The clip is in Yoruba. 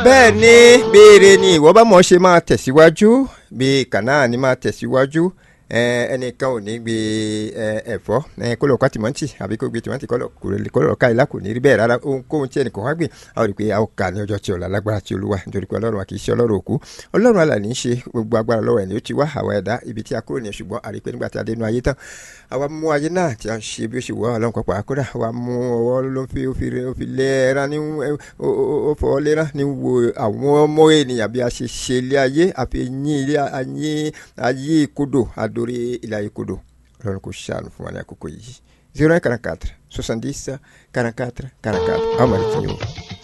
bẹ́ẹ̀ ni béèrè ni ìwọ bá mọ̀ ṣe máa tẹ̀síwájú bí kànáà ni máa tẹ̀síwájú ẹnìkan ò ní gbé ẹ̀fọ́ kó lọ ká tìmọ́tì àbí kó gbé tìmọ́tì kó lọ ká ilá kò ní rí bẹ́ẹ̀ rárá ohunkóhun tí ẹnìkan wá gbé a ó rí i pé a ó kà ní ọjọ́ tí ọ̀la lágbára tí olúwa nítorí pé ọlọ́run wa kì í ṣe ọlọ́run òkú ọlọ́run àlà ní í ṣe gbogbo agbára lọ́wọ́ ẹ̀ ní ó ti wá àwa ẹ̀dá ibi tí a kúrò ní ṣùgbọ́n a rí i pé nígbà tí a dé inú ayé tán àwa mú ayé náà tí a ń ṣe bí ó ṣe wọ́ ọlọ́run kọ́pọ̀ àkúrà àwa mú ọwọ́ ló fi ó fi lẹ́ẹ̀rán ní ó fọwọ́ lẹ́ẹ̀rán ní wo àwọn ọmọ ènìyàn bí a ṣe ṣe ilé ayé àfi yín ilé ayé ayé kodò adorí ilé ayé kodò ọlọ́run kò ṣàánú fún wa ní àkókò yìí zero nine quarante quatre soixante dix quarante quatre quarante quatre àwọn ọmọ rẹ ti yín o.